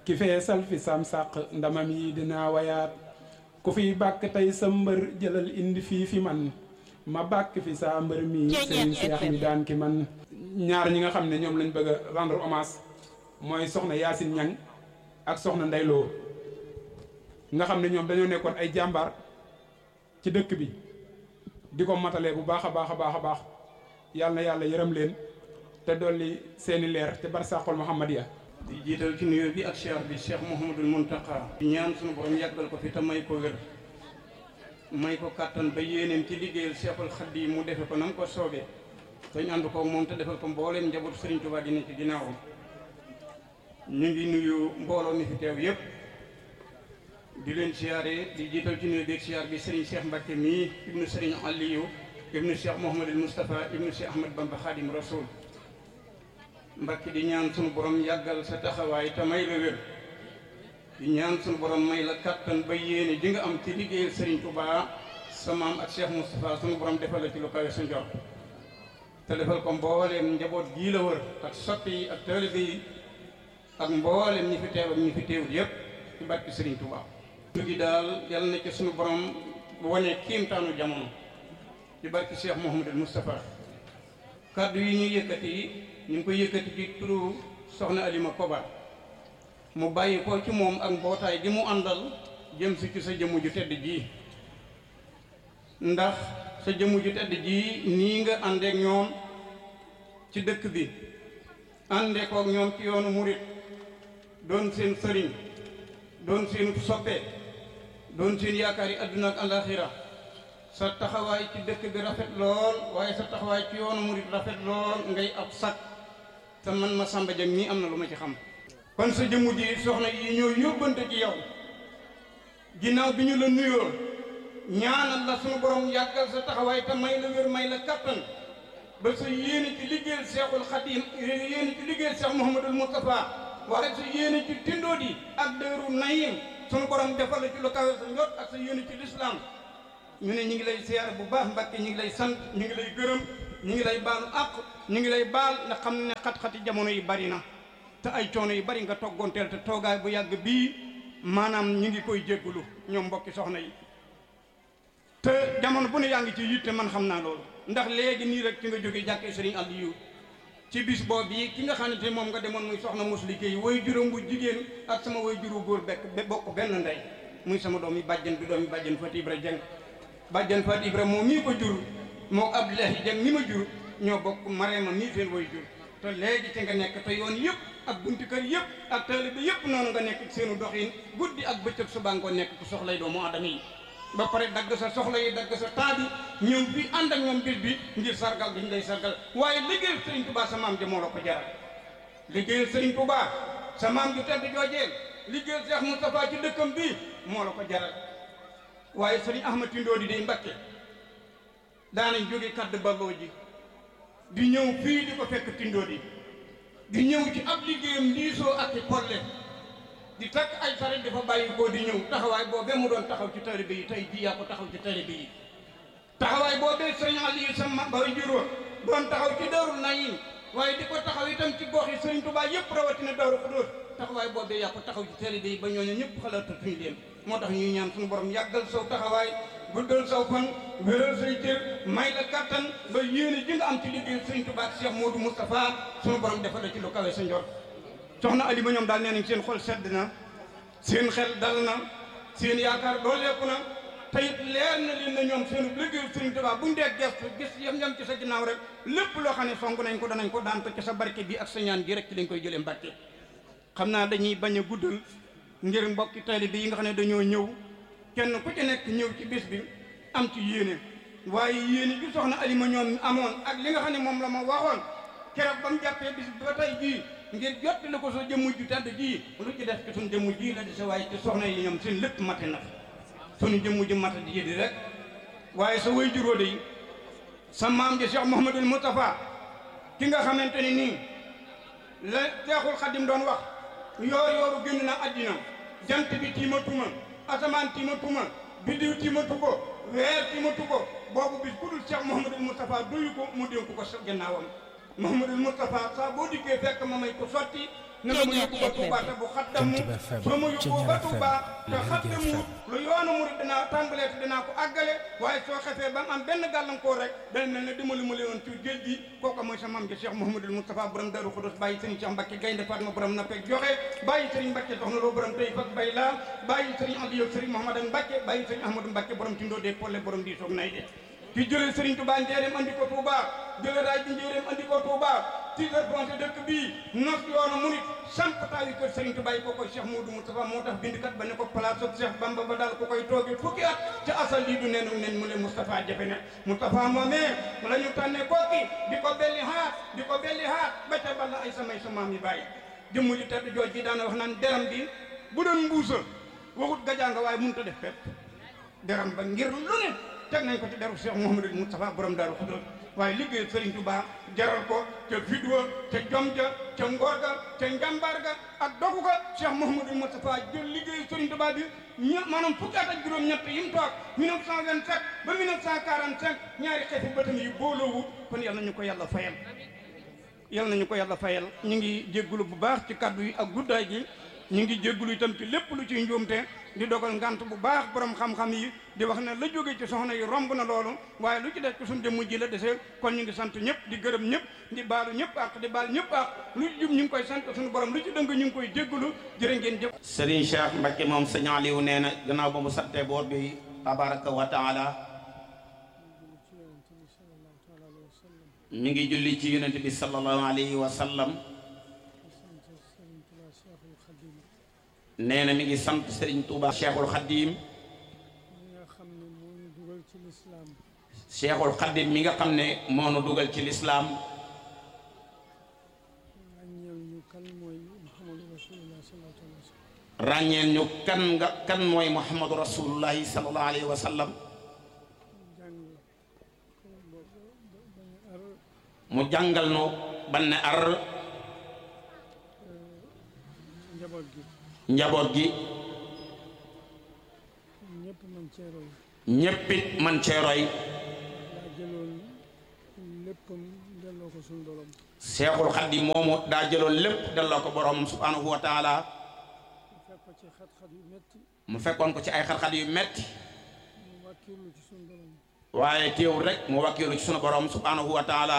ki feesal fi sam sàq ndamam yi dinaa wayaat ku fiy bàkk tey sa mbër jëlal indi fii fi man ma bàkk fi saa mbër mi sëriñ Seex mi daan ki man ñaar ñi nga xam ne ñoom lañ bëgg a rendre hommage mooy soxna Yaasin Ñang ak soxna Ndeyloo nga xam ne ñoom dañoo nekkoon ay jàmbaar ci dëkk bi di ko matalee bu baax a baax a baax a baax yàlla na yàlla yërëm leen te dolli seeni leer te barsàqul Muhammadiya di jiital ci nuyoo bi ak cheikh bi cheikh Mouhamadul Mountakha di ñaan suñu borom yàggal ko fi te may ko wér may ko kàttan ba yéeneem ci liggéeyal cheikhul Xaadim mu defe ko nam ko soobee te ñu ànd ko moom te defal ko mbooleem njabootu Serigne Touba di ne ci ginnaawam ñu ngi nuyu mbooloo mi fi teew yépp di leen siyaare di jiital ci nuyoo bi ak siyaar bi Serigne Cheikh Mbacke mii ibnu Serigne Aliou ibnu Cheikh Mouhamadul Moustapha ibnu Cheikh Ahmad Bamba Khadim Rasoul Mbacke di ñaan sunu borom yàggal sa taxawaay te may la wér di ñaan sunu borom may la kattan ba yéene ji nga am ci liggéeyal Serigne Touba sa maam ak Cheikh Moustapha sunu borom defal la ci lu kawe sa njort te defal ko mbooleem njaboot gii la wër ak soppi yi ak taalibe yi ak mbooleem ñi fi teew ak ñi fi teewul yépp ci barke Serigne Touba. ñu ngi daal yàlla na ci sunu borom wane kiimtaanu jamono ci barke Cheikh Mouhamadul Moustapha kaddu yi ñuy yëkkati ñu ngi koy yëkkati ci turu soxna Alima Koba mu bàyyi ko ci moom ak mbootaay gi mu àndal jëm si ci sa jëmm ju tedd ji ndax sa jëmm ju tedd ji nii nga àndeek ñoom ci dëkk bi àndeekook ñoom ci yoonu murit doon seen sëriñ doon seen soppe doon seen yaakaar yi àdduna ak alaxira sa taxawaay ci dëkk bi rafet lool waaye sa taxawaay ci yoonu murit rafet lool ngay ab sag te man ma sàmba jëm nii am na lu ma ci xam kon sa jëmm ji soxna yi ñoo yóbbante ci yow ginnaaw bi ñu la nuyoo ñaanal la sunu borom yàggal sa taxawaay te may la wér may la kattan ba sa yéene ci liggéeyal Seexul Xadim yéene ci liggéeyal Seex Muhammadul Mustafa waaye sa yéene ci tindood yi ak dëru nayim sunu borom defal la ci lu kawe sa njot ak sa yéene ci lislaam ñu ne ñu ngi lay siyaare bu baax Mbàkke ñu ngi lay sant ñu ngi lay gërëm ñu ngi lay baalu àq ñu ngi lay baal nga xam ne xat-xati jamono yi bari na te ay coono yu bari nga toggoonteel te toogaay bu yàgg bii maanaam ñu ngi koy jéggulu ñoom mbokki soxna yi te jamono bu ne yaa ngi ci yitte man xam naa loolu ndax léegi nii rek ci nga jóge jàkkee Sëriñ Aliou ci bis boobu yi ki nga xamante moom nga demoon muy soxna mos liggéey way juróom bu jigéen ak sama way juru góor bekk bokk benn ndey muy sama doom yi bàjjen bi doom yi bàjjen Fat Ibra Jeng bàjjen Fat Ibra moom mii ko jur moo Abdoulahi Jeng mi ma jur ñoo bokk Marema mii seen way jur te léegi ci nga nekk te yoon yëpp ak bunti kër yëpp ak taalibe bi yëpp noonu nga nekk seenu doxin guddi ak bëccëg suba nga ko nekk ku soxlay doomu aadama yi ba pare dagg sa soxla yi dagg sa taa bi ñëw bi ànd ak ñoom bis bi ngir sargal gi ñu lay sargal waaye liggéeyal Serigne Touba sa maam ja moo la ko jaral liggéeyal Serigne Touba sa maam ju tedd joojeel liggéeyal Cheikh Moustapha ci dëkkam bi moo la ko jaral waaye Serigne Ahmad Tindoo di day Mbakke daanañ jóge kadd balloo ji di ñëw fii di ko fekk Tindoo di di ñëw ci ab liggéeyam liisoo ak i polle di takk ay saret dafa bàyyi koo di ñëw taxawaay boobee mu doon taxaw ci taalibe yi tey jii yaa ko taxaw ci taalibe yi taxawaay boobee sëriñ Aliou sama bay juróom doon taxaw ci Daaru Naim waaye di ko taxaw itam ci gox yi sëriñ Touba yëpp rawatina Daaru Xudoos taxawaay boobee yaa ko taxaw ci taalibe yi ba ñooñu ñëpp xalaatatuñu leen moo tax ñuy ñaan suñu borom yàggal saw taxawaay guddal saw fan wéral say cër may la kattan ba yéene ji nga am ci liggéey sëriñ Touba ak Cheikh Modou Moustapha suñu borom defal la ci lu kawe sa njort soxna Alima ñoom daal nee nañ seen xol sedd na seen xel dal na seen yaakaar dooleeku na te it leer na leen na ñoom seenu liggéeyu Sëriñ Tuubaa buñ dee gestu gis yam yam ci sa ginnaaw rek lépp loo xam ne song nañ ko danañ ko daan ko ci sa barke bi ak sa ñaan gi rek ci lañ koy jëlee Mbàkke xam naa dañuy bañ a guddal ngir mbokki taalibe yi nga xam ne dañoo ñëw kenn ku ci nekk ñëw ci bis bi am ci yéene waaye yéene gi soxna Alima ñoom amoon ak li nga xam ne moom la ma waxoon keroog ba mu jàppee bis bi ba tey jii ngir jotti la ko sa jëmm ju tedd ji lu ci def ci suñ jëmm ji la di sa waaye ci soxna yi ñoom seen lépp mate na suñu jëmm ji mate di di rek waaye sa way juróo de sa maam ji Cheikh Mouhamadul Moustapha ki nga xamante ni nii la Seexul Xadim doon wax yoor yooru génn na àddina jant bi tiimatuma asamaan tiimatuma biddiw tiimatu ko weer tiimatu ko boobu bis ku dul Cheikh Mouhamadul Moustapha duyu ko mu dénk ko sa gannaawam Mouhamadul Moustapha saa boo dikkee fekk ma may ko sotti na nga ma yóbbu ba Touba te bu xaddamu soo ma yóbbu ba Touba te xaddamu lu yoonu murid dinaa tàmbalee te dinaa ko àggale waaye soo xefee ba am benn gàllankoor rek dana mel ne dimbali ma leen ci géej gi kooku mooy sa maam ji Cheikh Mouhamadul Moustapha borom Darou Khoudoss bàyyi sëriñ Cheikh Mbacke Gaynde Fatma borom na peg joxe bàyyi sëriñ Mbacke soxna loo borom tey fak bay laa bàyyi sëriñ Aliou sëriñ Mouhamadan Mbacke bàyyi sëriñ Ahmadou Mbacke borom tindoo dee polle borom di soog nay de ki jëlee Serigne Touba njéeréem andi ko Touba jëlee raay bi njéeréem andi ko Touba tiitar fronté dëkk bii nos yoonu murit samp taawi kër Serigne Touba yi ko koy Cheikh Moudou Moustapha moo tax bindkat ba ne ko place ak Cheikh Bamba ba daal ko koy tooge fukki at ca asal lii du nenu nen mu le Moustapha jafe ne Moustapha moomee la ñu tànnee kooki di ko belli haat di ko belli haat ba ca balla ay samay sa maam yi bàyyi jëmm ji tedd jooj ji daana wax naan deram bi bu doon mbuusa waxut gajaanga waaye mënut a def pepp deram ba ngir lu ne teg nañ ko ci deru Cheikh Mouhamadou Moustapha borom Darou Khoudoss waaye liggéey Serigne Touba jaral ko ca fidwa ca jom ja ca ngor ga ca njàmbaar ga ak dogu ga Cheikh Mouhamadou Moustapha jël liggéey Serigne Touba bi ña maanaam fukki at ak juróom-ñett yi mu toog 1927 ba 1945 ñaari xeeti bëtam yi booloowu kon yal nañu ko yàlla fayal yal nañu ko yàlla fayal ñu ngi jéggulu bu baax ci kaddu yi ak guddaay gi ñu ngi jéggulu itam ci lépp lu ciy njuumte di dogal ngant bu baax borom xam-xam yi di wax ne la jóge ci soxna yi romb na loolu waaye lu ci des ci suñu jëmm ji la desee kon ñu ngi sant ñëpp di gërëm ñëpp di baalu ñëpp ak di baal ñëpp ak lu ci jub ñu ngi koy sant suñu borom lu ci dëng ñu ngi koy jéggulu jërë ngeen jëf Serigne Cheikh Mbacke moom sëñ Aliou nee na gannaaw ba mu sante boor bi tabaraka wa taala mi ngi julli ci yonent bi sallallahu alayhi wa sallam nee na mi ngi sant Serigne Touba Cheikhul Khadim Cheikhul Khadim mi nga xam ne moo nu dugal ci lislaam ràññeel ñu kan nga kan mooy Muhammadu rasulullahi sallallahu alayhi wa sallam mu jàngal nu ban ne ar njaboot gi ñéppit man cee roy seexul xaddi moomu daa jëloon lépp delloo ko boroomam subhanahu wa taala mu fekkoon ko ci ay xat-xat yu metti waaye teewul rek mu wakkiilu ci sunu borom subhanahu wa taala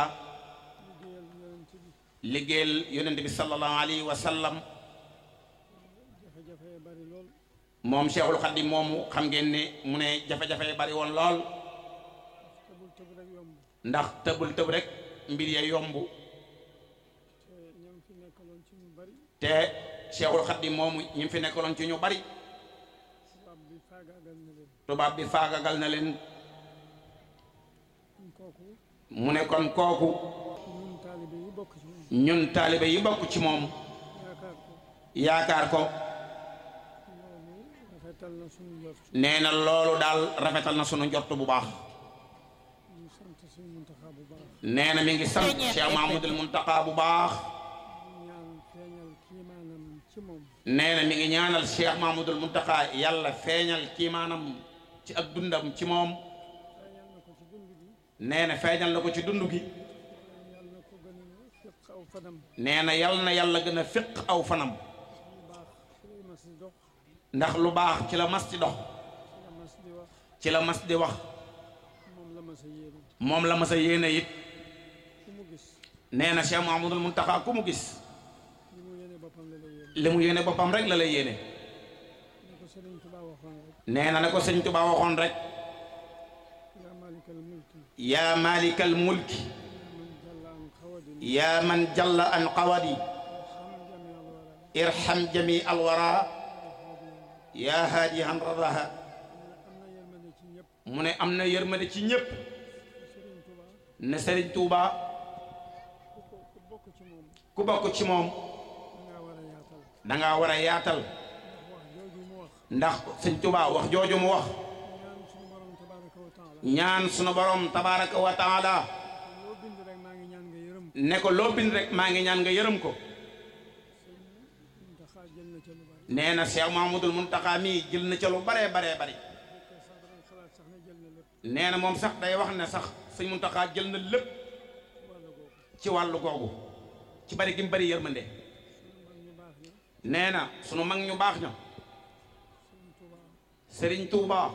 liggéeyal yonent bi sallallahu alayhi wa sallam moom Cheikhul Khadim moomu xam ngeen ne mu ne jafe-jafe yi bari woon lool ndax tëbul tëb rek mbir ya yomb te Cheikhul Khadim moomu ñi fi nekkaloon ci ñu bari tubaab bi faagagal na leen mu ne kon kooku ñun taalibe yi bokk ci moom yaakaar ko nee na loolu daal rafetal na sunu njort bu baax nee na mi ngi sant Cheikh Mahmoudul Muntaqa bu baax nee na mi ngi ñaanal Cheikh Mahmoudul Muntaqa yàlla feeñal kiimaanam ci ak dundam ci moom nee na feeñal na ko ci dund gi nee na yal na yàlla gën a fiq aw fanam ndax lu baax ci la mas di dox ci la mas di wax moom la mas a yéene it nee na Cheikh Mouhamadoul Mountakha ku mu gis li mu yéene boppam rek la lay yéene nee na na ko sëñ Tuba waxoon rek yaa malikal mulki yaa man jalla an qawadi irham jami alwara yaa haadi han radaha mu ne am na yërmande ci ñépp ne Sëriñ Tuuba ku bokk ci moom danga war a yaatal ndax Sëriñ Tuuba wax jooju mu wax ñaan sunu borom tabaraka wa taala ne ko loo bind rek maa ngi ñaan nga yërëm ko nee na Cheikh Mahmoudul Muntaxa mii jël na ca lu baree baree bari nee na moom sax day wax ne sax sëñ Muntaxa jël na lépp ci wàllu googu ci bari gi mu bari yërmande nee na sunu mag ñu baax ña Serigne Touba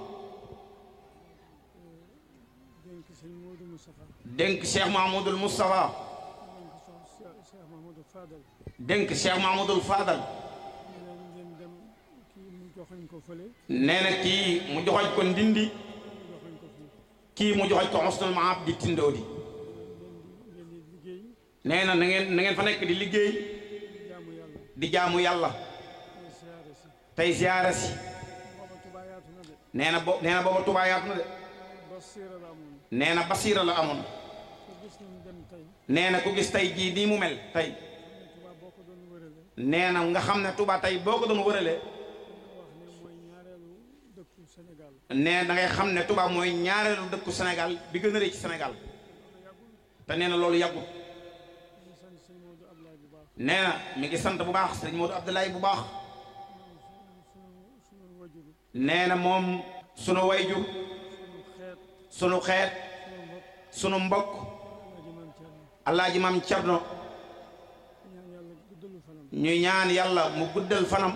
dénk sëñ Modou Moustapha dénk Cheikh Mahmoudul Moustapha dénk so Cheikh Mahmoudou Fadal dénk Cheikh Mahmoudul Fadal ñu leen ngeen dem kii mu joxañ ko fële nee na kii mu joxoñ ko ndindi mu joxañ ko fii kii mu joxoñ ko Husnul Maab di tindoo di ngeen di liggéey nee na na ngeen na ngeen fa nekk di liggéey di jaamu yàlla di jaamu yàlla di siyaare si tey ziyaara si booba Tuubaa yaatu na de nee na bo nee na booba Tuubaa yaatu na de basiira la amoon nee na basiira la amoon ku gis ñu dem tey nee na ku gis tey jii nii mu mel tey xam ne Tuubaa boo ko doon wërale nee na nga xam ne Tuubaa tey boo ko doon wëralee nga wax ne mooy ñaareelu dëkku Sénégal nee da ngay xam ne Tuubaa mooy ñaareelu dëkku Sénégal bi gën a rëy ci Sénégal te nee na loolu yàggut ñu sant sëñ Modou Abdoulaye bu baax nee na mi ngi sant bu baax sëñ Modou Abdoulaye bu baax sunu sunu wajuru nee na moom sunu wayju sunu xeet sunu xeet sunu mbokk sunu mbokk Alaaji Maam Cerno Alaaji Maam Cerno ñaan yàlla guddalu fanam ñuy ñaan yàlla mu guddal fanam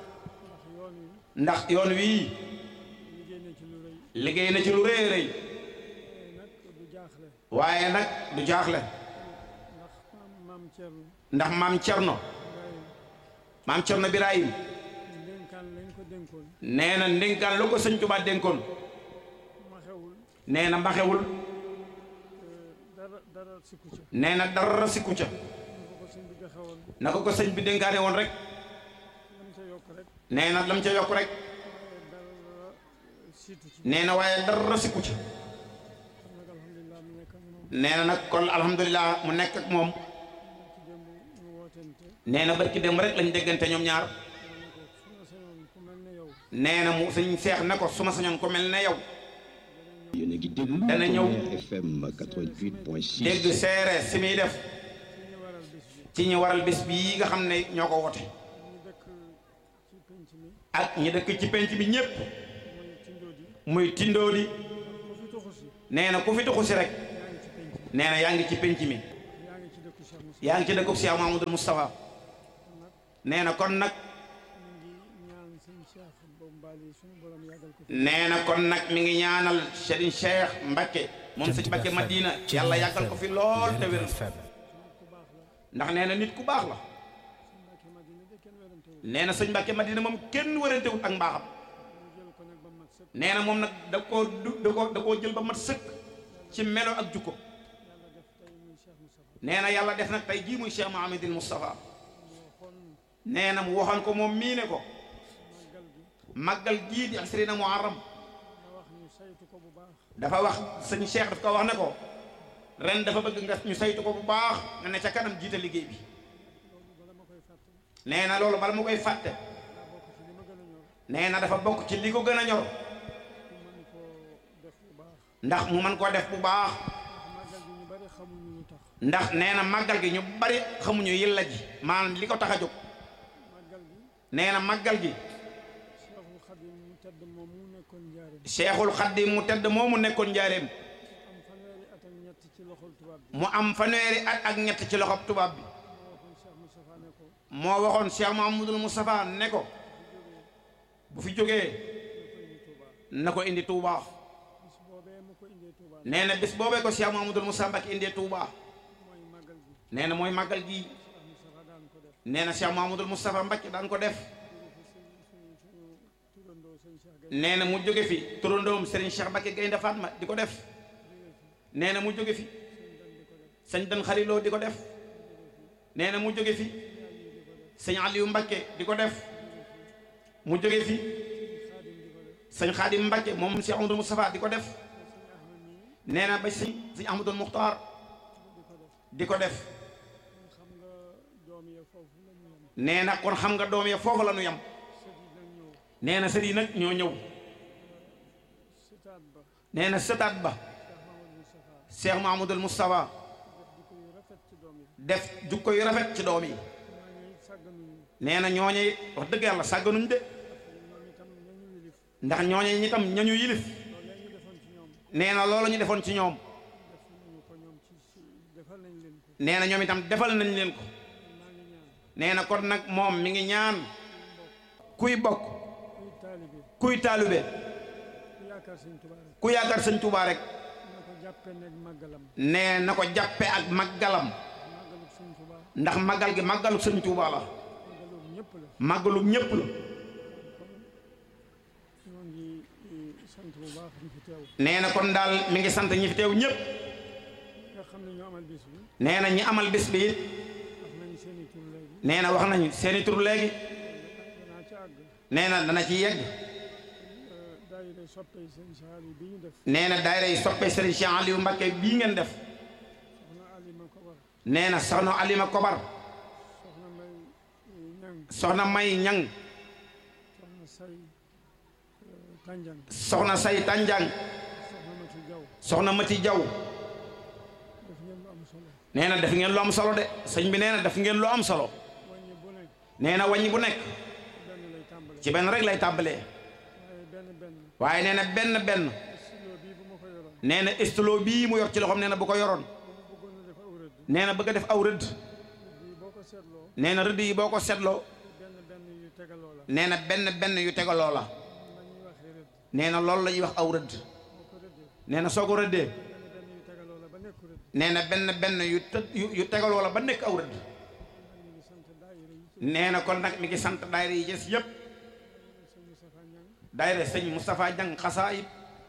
ndax yoon wi ndax yoon wii liggéey na ci lu rëy liggéey na ci lu rëy rëy waaye nag du jaaxle waaye nag du jaaxle ndax maam maam Cerno ndax maam Cerno Ibrahima maam Cerno Birahim ndénkaan lañ ko dénkoon nee na ndénkaan lu ko sëñ Tuubaa dénkoon ma xewul nee na mbaxewul dara dara sikku ca nee na dara sikku ca ñu ko ko sëñ bi joxewoon na ko ko sëñ bi dénkaane woon rek lam ca yokk rek nee na lam ca yokk rek waaye dara siitu ci nee na waaye dara sikku ca kon nag alhamdulilah mu nekk ak moom nee na nag kon alhamdulilah mu nekk ak moom ci démb ñu wootente nee na barki dem rek lañ déggante ñoom ñaar ma ne ko su ma sañoon ku mel ne yow nee na mu sëñ seex ne ko su ma sañoon ko mel ne yow yéen a ngi déglu Dana ñëw. Tonnerre FM 88.6 dégg seere si muy def ci ñu waral bis bi ci ñi waral bis bii nga xam ne ñoo ko wote ñu dëkk ci penc mi ak ñi dëkk ci penc bi ñépp mooy tindoo di muy tindoo di ku fi tuxu si nee na ku fi tuxu si rek yaa ngi ci penc mi nee na yaa ngi ci penc mi yaa ngi ci dëkku Cheikh Moussa yaa ngi ci dëkkub Cheikh Mahamadul Moustapha nag nee na kon nag ñu ngi ñaan sëñ Cheikh boobu mbaali suñu borom yàggal ko fi nee na kon nag mi ngi ñaanal Serigne Cheikh Mbacké moom sëñ Mbacké Madina yàlla yàggal ko fi lool te wér ku baax la ndax nee na nit ku baax la sëñ Mbàkke Madina de kenn werantewul nee na sëñ Mbacké Madina moom kenn wërantewut ak mbaaxam ñu jël ko nag ba mat sëkk nee na moom nag da koo du da koo da koo jël ba mat sëkk ci melo ak jukko yàlla def tey muy Cheikh Moustapha nee na yàlla def nag tey jii muy Cheikh Mouhamadul Moustapha mu waxoon nee na mu waxoon ko moom mii ne ko màggal gi màggal gii di asrina muharram ma wax ñu saytu ko bu baax dafa wax sëñ Cheikh daf ko wax ne ko ren dafa bëgg nga ñu saytu ko bu baax nga ne ca kanam jiite liggéey bi loolu bala ma koy fàtte nee na loolu bala mu koy fàtte daa bokk ci li ma gën a ñor nee na dafa bokk ci li ko gën a ñor ku mën koo def bu baax ndax mu mën koo def bu baax ndax màggal gi ñu bari xamuñu lu tax ndax nee na màggal gi ñu bari xamuñu yilla ji maanaam li ko tax a jóg màggal gi nee na màggal gi Cheikhul Khadim mu tedd moom mu nekkoon njaareem Cheikhul Khadim mu tedd moomu nekkoon njaareem am fanweeri at ak ñett ci loxol tubaab bi mu am fanweeri at ak ñett ci loxob tubaab bi moo waxoon Cheikh Moustapha ne ko moo waxoon Cheikh Mouhamadul Moustapha ne ko bu fi jógee na ko indi Touba bis boobee mu ko indee Touba nee na bis boobee ko Cheikh Mouhamadul Moustapha Mbacké indee Touba mooy màggal gi nee na mooy màggal gi Cheikh Moustapha daan ko def nee na Cheikh Mouhamadul Moustapha Mbacké daan ko def suñu suñu turandoo sëñ Cheikh Gaye nee na mu jóge fi turandoom Serigne Cheikh Mbacké Gaynde Fatma di ko def nee na mu jóge fi sëñ Dan Xaliloo di ko def nee na mu jóge fi sëñ Aliou Mbacké di ko def mu jóge fi sëñ Xaadim Mbacké moom Cheikh Amadou Moustapha di ko def nee na ba sëñ sëñ Ahmadul Muxtaar di ko def xam nga doom ya foofu la ñu yem nee na kon xam nga doom ya foofu la nu yam sët yi nag ñëw nee na sët yi nag ñoo ñëw sëtaat ba nee na sëtaat ba Cheikh Mamadou Moustapha Cheikh Mahamadul Moustapha def di ko yu rafet ci doom yi def jukko yu rafet ci doom yi maa ngi sàgganuñu nee na ñooñe it wax dëgg yàlla sàgganuñ de ñoom itam nañu wilif ndax ñooñe ñi tam ñañu yilif loolu ñu defoon ci ñoom nee na loolu ñu defoon ci ñoom def nañu ko ñoom ci si defal nañ leen ko nee na ñoom itam defal nañ leen ko maa ngi ñaan nee na kon nag moom mi ngi ñaan kuy bokk kuy taalibe kuy taalube ku yaakaar sëñ Tuubaa rek ku yaakaar sëñ Tuubaa rek na ko jàppe nekk màggalam nee na ko jàppe ak màggalam màggalu sëñ Tuubaa ndax màggal gi màggalu sëñ Tuubaa la màggalu ñëpp la màggalu ñépp la ñoo ngi eh, sant bu baax ñu fi teew nee na kon daal mi ngi sant ñi fi teew ñépp nga xam ne ñoo amal bis bi nee na ñi amal bis bi it wax nañu seeni tur léegi nee na wax nañu seeni tur léegi danaa ci àgg nee na dana ci yegg daayira soppey sëñ Saal yi bi ñu def nee na daayira yi soppe Serigne Cheikh Aliou Mbacké bii ngeen def soxna Alima Kobar nee na soxna Alima Kobar soxna May eh, Ñang soxna May Ñang soxna Say eh, Tanjang soxna Say Tanjang soxna Mati Jaw soxna Mati Jaw def ngeen lu am solo nee na def ngeen lu am solo de sëñ bi nee na def ngeen lu am solo wàññi bu nekk nee na wàññi bu nekk benn lay tàmbale ci benn rek lay tàmbalee waaye benn benn waaye nee na benn benn studio bii bu ma ko yoroon nee na stylo bii mu yor ci loxoom nee na bu ko yoroon bu ma bëggoon a def aw rëdd nee na bëgg a def aw rëdd bii boo ko seetloo nee na rëdd yi boo ko seetloo benn benn yu tegaloo la nee na benn benn yu tegaloo la na ñuy waxee rëdd nee na loolu la ñuy wax aw rëdd boo ko rëddee nee na soo ko rëddee benn benn yu tegaloo la ba nekk rëdd nee na benn benn yu të yu yu tegaloo la ba nekk aw rëdd ñu ngi sant daayira yi ci nee na kon nag mi ngi sant daayira yi ci yëpp sëñ Moustapha Ñang daayira sëñ Moustapha Jang xasaayib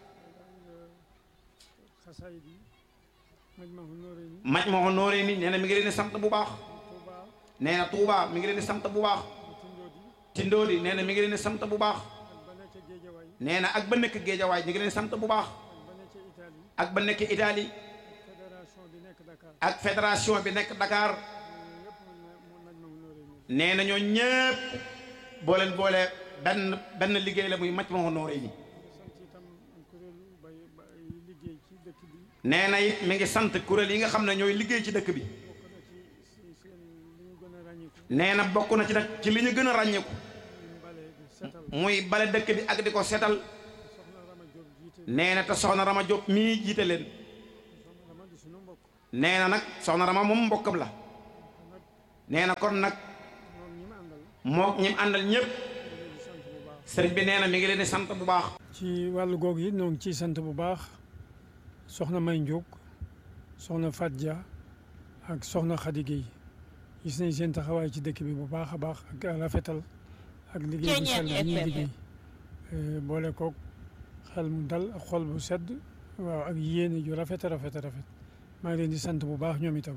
xasaayid yi Majmahun Nurayni maj moo nooree ni nee na mi ngi leen di sant bu baax Touba nee na Touba mi ngi leen di sant bu baax Tindodi Tindóodi nee na mi ngi leen di sant bu baax ak ba nekk Géejawaay nee na ak ba nekk Géejawaay ñu ngi leen di sant bu baax ak ba nekk Italie ak ba nekk Italie fédération bi nekk Dakar ak fédération bi nekk Dakar yëpp mu na mu Majmahun Nurayni nee na ñoo ñépp boo leen boole benn benn liggéey la muy maj moo nooree ni sant itam kuréelu bay bay liggéey ci dëkk bi nee na it mi ngi sant kuréel yi nga xam ne ñooy liggéey ci dëkk bi bokk na ci si seen li ñu gën a ràññiku nee na bokk na ci nag ci li ñu gën a ràññeeku ñu mbale di setal muy bale dëkk bi ak di ko setal soxna Rama Diop jiite nee na te soxna Rama Diop mii jiite leen soxna Rama di sunu mbokk nee na nag soxna Rama moom mbokkam la nee na kon nag moom ñi ma àndal moo ñi mu àndal ñëpp ñu ngi sant bu baax sëriñ bi nee na mi ngi leen di sant bu baax ci wàllu googu yi ñoo ngi ciy sant bu baax soxna May Ndiog soxna Fat Dia ak soxna Khady Guèye gis nañ seen taxawaay ci dëkk bi bu baax a baax ak rafetal ak liggéey bu sell bi ñuy liggéey boole koog xel mu dal ak xol bu sedd waaw ak yéene ju rafet a rafet a rafet maa ngi leen di sant bu baax ñoom itam.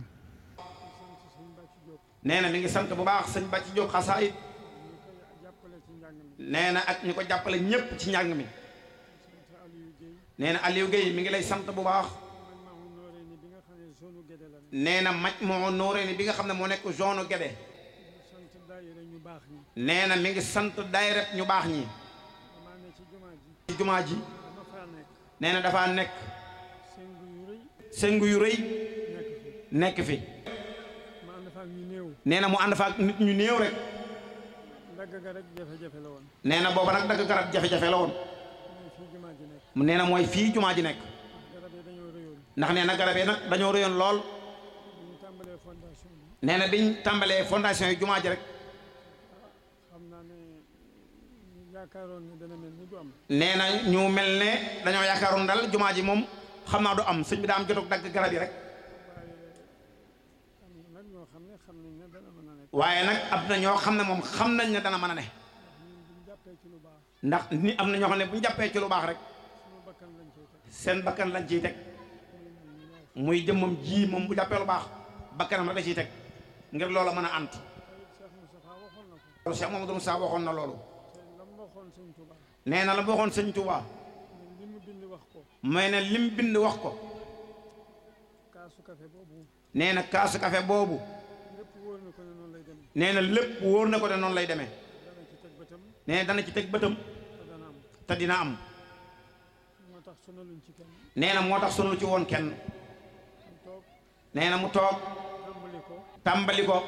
nee na mi ngi sant bu baax sëñ Bàcci Diop xasaayit jàppale ci njàng mi nee na ak ñu ko jàppale ñëpp ci njàng mi sant Aliou Guèye nee na Aliou Guèye mi ngi lay sant bu baax man maa ngi nooree ni bi nga xam ne zone Guédé la ne nee na maj moo nooree ni bi nga xam ne moo nekk zone Guédé sant daayira ñu baax ñi nee na mi ngi sant daayira ñu baax ñi damaa ne ci jumaa ji ci jumaa ji dama faa nekk nee na dafaa nekk sëngu yu rëy sëngu yu rëy nekk fi nekk fi ma ànd fa ak ñu néew nee na mu ànd fa ak nit ñu néew rek ndagg ga rek jafe-jafe la woon nee na booba nag dagg garab jafe-jafe la woon mooy fii jumaa ji nekk nee na mooy fii jumaa ji nekk garab yi dañoo rëyoon ndax nee na garab yi nag dañoo rëyoon lool bu ñu tàmbalee fondation bi nee na biñ tàmbalee fondation yi jumaa ji rek xam naa ne ñu yaakaaroon ne dana mel ni du am nee na ñu mel ne dañoo yaakaaroon dal jumaa ji moom xam naa du am sëñ bi daa am jotug dagg garab yi rek waaye am na nag ñoo xam ne xam nañ ne dana mën a nekk waaye nag am na ñoo xam ne moom xam nañ ne dana mën a ne ñun buñ jàppee ci lu baax ndax ni am na ñoo xam ne bu ñu jàppee ci lu baax rek suñu bakkan lañ cay teg seen bakkan lañ ciy teg muy jëmmam ji moom bu jàppee lu baax bakkanam rek da ciy teg ngir loola mën a ant tey Cheikh Moustapha waxoon na ko loolu Cheikh Mamadou Moussa waxoon na loolu te la mu waxoon sëñ Touba nee na la ma waxoon sëñ Touba ne li mu bind wax ko may ne lim bind wax ko kaasu café boobu nee na kaasu kafe boobu lépp wóor na ko ne noonu lay demee nee na lépp wóor na ko de noonu lay demee dana ci teg bëtam nee na dana ci teg bëtam te dana am te dina am moo tax sonaluñ ci kenn nee na moo tax sonul ci woon kenn mu toog nee na mu toog tàmbali ko tàmbali ko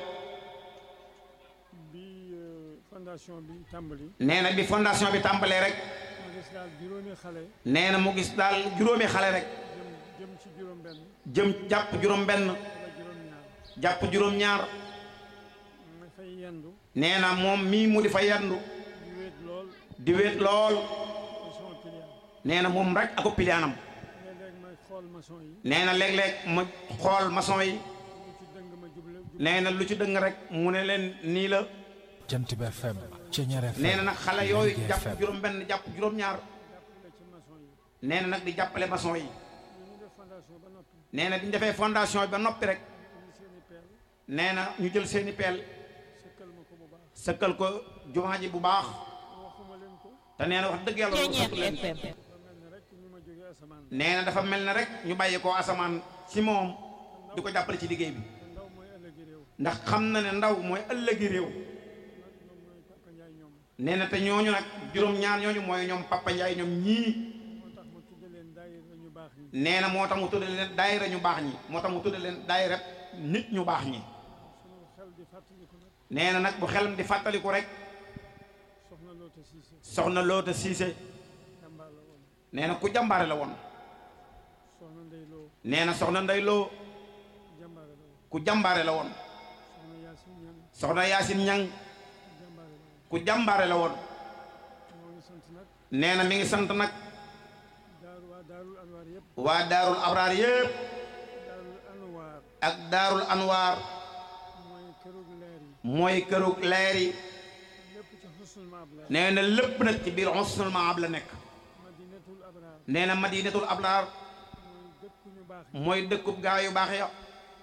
bi euh, fondation bi tàmbali nee na bi fondation bi tàmbalee rek ma gis daal juróomi xale nee na mu gis daal juróomi xale rek jëm jëm ci juróom benn jëm jàpp juróom benn wala juróom ñaar jàpp juróom ñaar ma fay yendu nee na moom mii mu di fa yandu di wéet lool di wéet lool te sama client nee na moom rek ako piliyaanam léeg-léeg may xool maçon yi nee na léeg-léeg ma xool maçon yi lu ci dëng ma juble juble nee na lu ci dëng rek mu ne leen nii la jant bi FM Ceñeer FM nee na nag xale yooyu Lergui jàpp FM. juróom benn jàpp juróom-ñaar jàppale ci maçon yi nee na nag di jàppale maçon yi ñu ñu def fondation ba noppi nee na di ñu defee fondation bi ba noppi rek indi seeni peel nee na ñu jël seeni peel sëkkal ma ko bu baax sëkkal ko jumaa ji bu baax waxuma leen ko te nee na wax dëgg yàlla loolu sant leen ba mel ne rek ñu ma jógee asamaan nee na dafa mel ne rek ñu bàyyi ko asamaan ci moom di ko jàppale ci liggéey bi te ndaw mooy ëllëgi réew ndax xam na ne ndaw mooy ëllëgi réew nag moom mooy Papa Ndiaye ñoom nee na te ñooñu nag juróom-ñaar ñooñu mooy ñoom Papa Ndiaye ñoom ñii moo tax ma tudde leen daayira ñu baax ñi nee na moo tax mu tudde leen daayira ñu baax ñi moo tax mu tudde leen daayira nit ñu baax ñi sunu xel di fàttaliku nag nee na nag bu xelam di fàttaliku rek soxna Loota Siise soxna Loota Siise jàmbaar la woon nee na ku jàmbaare la woon soxna Ndey Loo nee na soxna Ndey Loo jàmbaare la woon ku jàmbaare la woon soxna Yaasin Ñang soxna Yaasin Ñang jàmbaare la woon ku jàmbaare la woon moo ngi sant nag nee na mi ngi sant nag daaru waa daarul anwaar yëpp waa daarul abraar yépp daarul anwaar ak daarul anwaar mooy kërug leer yi mooy këru leer yi lépp ci xusnul maab la nee na lépp nag ci biir husnul maab la nekk madinatul abraar nee na madinatul abraar mooy dëkku ñu baax yi mooy dëkkub gaa yu baax ya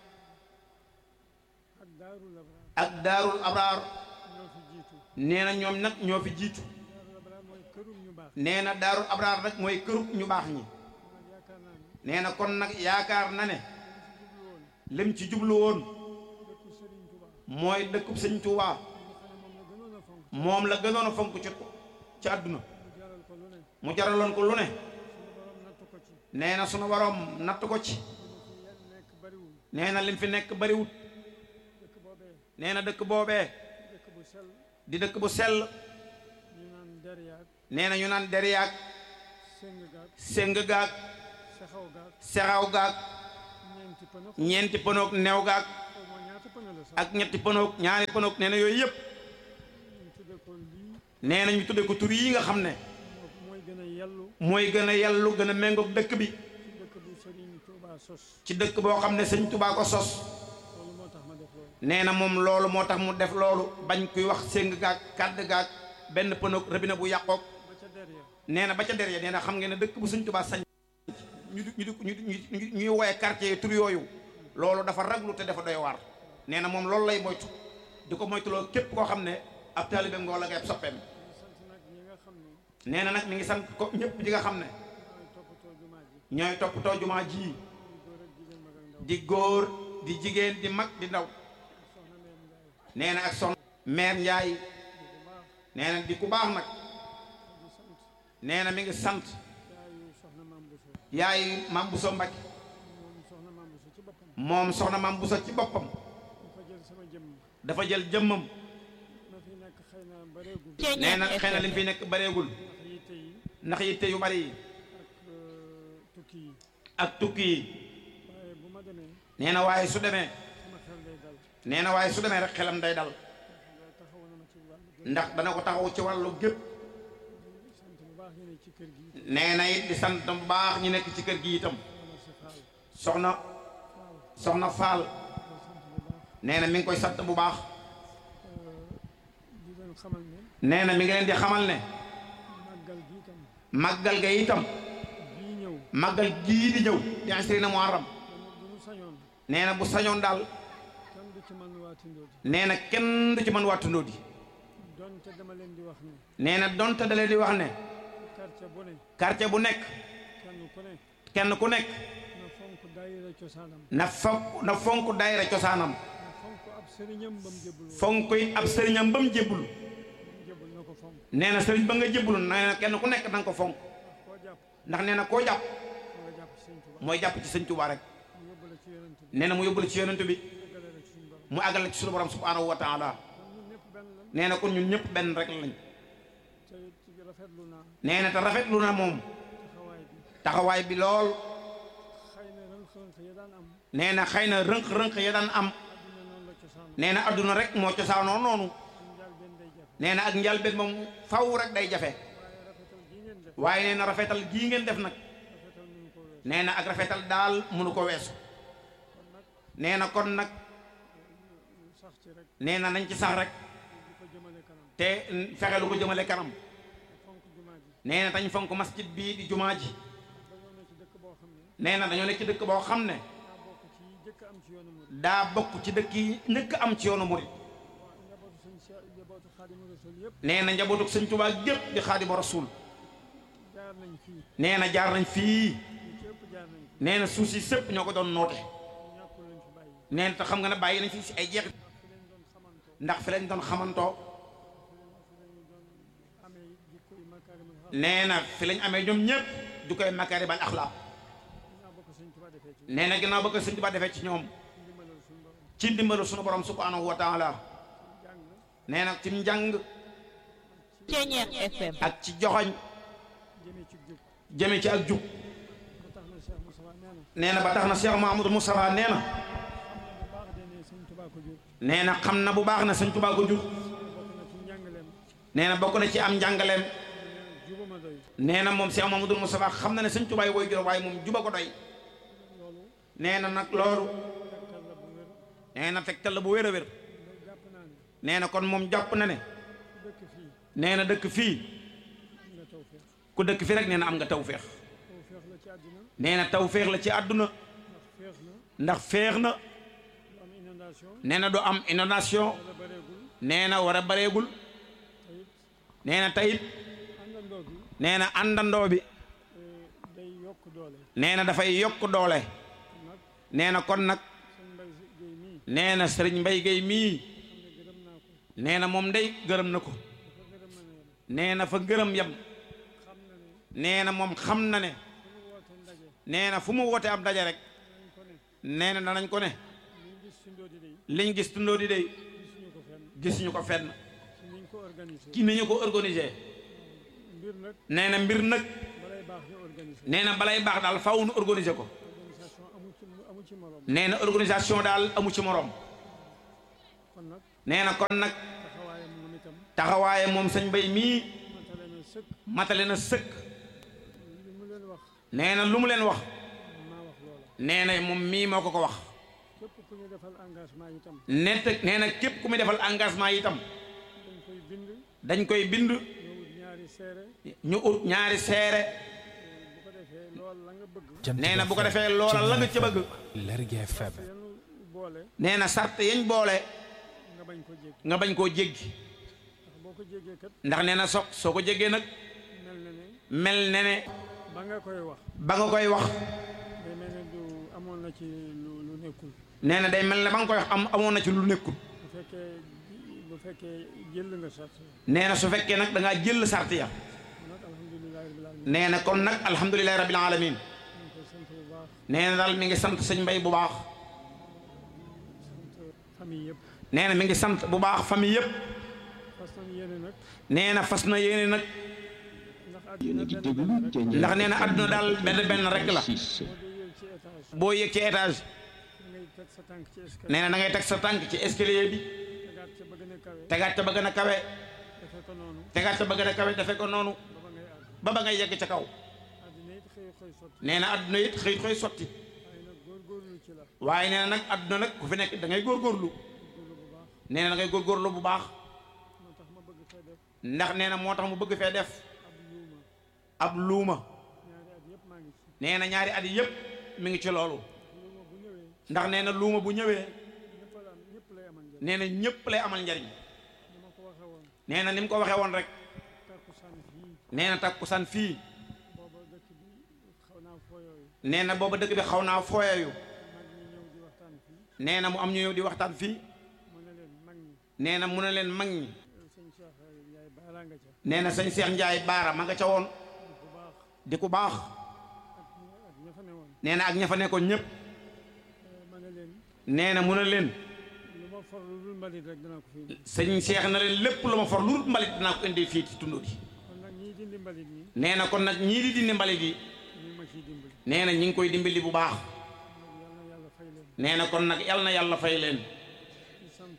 ak daarul abraar ak daarul abraar ñoo fi jiitu nee na ñoom nag ñoo fi jiitu daarul abraar mooy kërug ñu baax nee na daarul abraar nag mooy kërub ñu baax ñi nag yaakaar naa ne nee na kon nag yaakaar na ne dañ ci jublu woon lim ci jublu woon dëkku Sëriñ Tuubaa mooy dëkkub sëñ Tuubaa nga xam ne moom la gënoon a fonk moom la gënoon a fonk ci ci àdduna mu jaral ko lu ne mu jaraloon ko lu ne suñu borom nattu ko ci nee na sunu waroom natt ko ci li mu fi nekk bariwul nee na lim fi nekk bariwut dëkk boobee nee na dëkk boobee dëkk bu sell di dëkk bu sell ñu naan deryaag nee na ñu naan deriyaag séng gaag séng gaag sexaw gaag sexaw gaag ñeenti pënë ñeenti pënoog neew gaag xaw ma ñaata pënë la sax ak ñetti pënoog ñaari pënoog nee na yooyu yëpp ñu tudde ko lii nee na ñu tudde ko tur yi nga xam ne moo mooy gën a yellu mooy gën a yellu gën a méngoog dëkk bi ci dëkk bu Sëriñ Tuubaa sos ci dëkk boo xam ne sëñ Tubaa ko sos loolu moo tax ma def loolu nee na moom loolu moo tax mu def loolu bañ kuy wax séng gaag kàdd gaag benn pënoog rëbina bu yàqoog ba ca derrière nee na ba ca der ya nee na xam ngeen ne dëkk bu sëñ Tubaa sañ ñu di ñu di ñu ñu ñuy woowee quartier tur yooyu loolu dafa raglu te dafa doy waar nee na moom loolu lay moytu di ko moytuloo képp koo xam ne ab taalibe ngoo la ngay ab soppeem ñu sant nag ñi nga xam ne nee na nag mi ngi sant ko ñëpp ñi nga xam ne ñooy toppatoo jumaa ji ñooy toppatoo jumaa ji muy góor ak jigéen mag ak ndaw di góor di jigéen di mag di ndaw soxna Meen Njaay nee na ak son meer Njaay di bu baax nee na di ku baax nag di sant nee na mi ngi sant yaayu soxna Maam Bousso yaay Mam Bousso Mbacke moom soxna Maam Bousso ci boppam moom soxna Mam Bousso ci boppam dafa jël sama jëmm dafa jël jëmmam ma fi nekk xëy na bareegul nee na xëy na li mu fi nekk bareegul ndax yitte yi ndax yitte yu bari yi ak euh, tukki yi ak tukki yi waaye bu ma demee nee na waaye su demee sama xel day dal nee na waaye su demee rek xelam day dal nga taxaw na ma ci wàllu gën ndax dana ko taxaw ci wàllu gépp sant bu baax ñu ne ci kër gi nee na it di sant bu baax ñu nekk ci kër gi itam wala si faal soxna faal soxna Faal koy sant bu baax nee na mi ngi koy sant bu baax di leen xamal ne nee na mi ngi leen di xamal ne màggal gi itam màggal ga itam bii ñëw màggal gii di ñëw di asrina muharram dama bu ñu sañoon nee na bu sañoon daal kenn du ci man waa Tindóodi nee na kenn du ci mën wàttundoo di donte dama leen di wax ne nee na donte da leen di wax ne quartier bu ne quartier bu nekk kenn ku ne kenn ku nekk na fonk daayira cosaanam na fonk na fonk daayira cosaanam na fonk ab sëriñam ba mu jébbul woon fonk yi ab sëriñam ba mu jébbul jébbul na ko fonk nee na sëriñ ba nga jébbul nee na kenn ku nekk na nga ko fonk ndax koo jàpp ndax nee na koo jàpp nga jàpp ci sëñ Tuubaa mooy jàpp ci sëñ Tuubaa rek mu yóbbu la ci yonent bi nee na mu yóbbu la ci yonent bi eggale la ci suñu borom mu àggale ci suñu borom subhaanahu wa taala kon ñun ñëpp benn lan nee na kon ñun ñëpp benn rek lañ te ci rafetlu naa nee na te rafetlu na moom taxawaay bi taxawaay bi lool xëy na rënq-rënq ya daan am nee na xëy na rënq-rënq ya daan am àddina noonu la nee na adduna rek moo cosaanoo noonu nee na ak njalbeen moom faw rek day jafe waaye nee na rafetal gii ngeen def nag nee na ak rafetal daal mënu ko weesu nee na kon nag nee na nañ ci sax rek te fexe lu ko jëmale kanam nee na tañ fonk masjid bii di jumaa ji nee na dañoo nekk ci dëkk boo xam ne daa bokk ci dëkk yi njëkk am ci yoonu murit nee na njabootu sëñ Tuubaa gépp di Xaadimu Rasuul nee na jaar nañ fii nee na suuf si sëpp ñoo ko doon noote nee na te xam nga ne bàyyi nañ fi si ay jeex ndax fi lañ doon xamantoo nee na fi lañ amee ñoom ñëpp du koy makaaribal axlaaq nee na ginnaaw ba ko sëñ Tuubaa defee ci ñoom ci ndimbalu sunu borom subhaanahu wa taala nee na ci njàng Ceñeex FM ak ci joxoñ jëme ci ak jub nee na ba tax na Cheikh Mahamadou Moustapha nee na nee na xam na bu baax na sëñ Tuubaa ko jur nee na bokk na ci am njàngaleem nee na moom Cheikh Mahamadou Moustapha xam na ne sëñ Tuubaa yi woy jur waaye moom juba ko doy nee na nag loolu nee na tegtal la bu wér a wér nee na kon moom jàpp na ne nee na dëkk fii ku dëkk fii rek nee na am nga tawféex nee na tawféex la ci àdduna ndax féex na nee na du am inondation nee na war a bareegul nee na tayit nee na àndandoo bi nee na dafay yokk doole nee na kon nag nee na sëriñ Mbay Géey mii nee na moom day gërëm na ko nee na fa gërëm yam nee na moom xam na ne nee na fu mu woote am daje rek nee na danañ ko ne liñ gis tundoo di day gisuñu ko fenn ki ni ñu ko organisé nee na mbir nag nee na balay baax daal faaw nu organiser ko nee na organisation daal amu ci moroom nee na kon nag taxawaaye moom sëñ Mbay mii matale na sëkk nee na lu mu leen wax nee na moom mii moo ko ko wax nett nee na képp ku muy defal engagement yi itam dañ koy bind ñu ut ñaari seere nee na bu ko defee loola la nga ca bëgg Lergui FM nee na sart yañ boole nga bañ koo jéggi ndax nee na so soo ko jéggee nag mel ne ne ba nga koy wax ba nga koy wax day mel ne du amoon na ci lu lu nekkul nee na day mel ne ba nga koy wax am amoon na ci lu nekkul bu fekkee bu fekkee jël nga sart nee na su fekkee nag da ngaa jël sart ya nag alhamdulilah rabbil alamin nee na kon nag alhamdulilahi rabbil alamin ñu ngi koy sant bu baax nee na daal mi ngi sant sëñ Mbay bu baax sant famille yëpp nee na mi ngi sant bu baax famille yëpp fas nañ yéene nag nee na fas na yéene nag ndax yéen a àddina ngi benn déglu benn rek Thiéniere ndax nee na àdduna daal benn benn rek la six boo dee yéeg ci étage boo yéeg ci étage da ngay teg sa tànk ci escalier nee na da ngay teg sa tànk ci escalier bi tegaat ca ba gën a kawe tegaat ca ba gën a kawe defee ko noonu tegaat ca ba gën a kawe defe ko noonu ba ba ngay àgg ba ba ngay yegg ca kaw àddina it xëy xëy sotti nee na àdduna it xëy xëy sotti waaye nag góorgóorlu ci la waaye nee na nag àdduna nag ku fi nekk da ngay góorgóorlu góorlu bu baax nee na da ngay góorgóorlu bu baax moo tax ma bëgg fee def ndax nee na moo tax mu bëgg fee def ab luuma ab luuma ñaari at yëpp maa ngi ci nee na ñaari at yi yëpp mi ngi ci loolu luuma bu ñëwee ndax nee na luuma bu ñëwee ñëpp la am ñëpp lay amal njëriñ nee na ñëpp lay amal njariñ ni ma ko waxee woon nee na ni mu ko waxee woon rek takkusaan fii nee na takkusaan fii booba dëkk bi xaw naa fooyooyu nee na booba dëkk bi xaw naa fooyayu mag ñi ñëw di waxtaan fii nee na mu am ñu ñëw di waxtaan fii mu ne leen mag ñi nee na mu ne leen mag ñi sëñ Cheikh yaay baalaa nga ca nee na sëñ Seex Njaay baara ma nga ca woon bu baax di ku baax ak ñi ak ña fa ne woon nee na ak ña fa nekkoon ñëpp ma ne leen nee na mu ne leen lu ma for lu dul mbalit rek danaa ko fi indi sëñ Seex na leen lépp lu ma for lu dul mbalit dinaa ko indi fii ci tund gi kon nag ñii dindi mbalit ñi nee na kon nag ñii di dindi mbalit yi ñu ma ciy dimbali nee na ñi ngi koy dimbali bu baax nag yal na yàlla fay leen nee na kon nag yal na yàlla fay leen di sant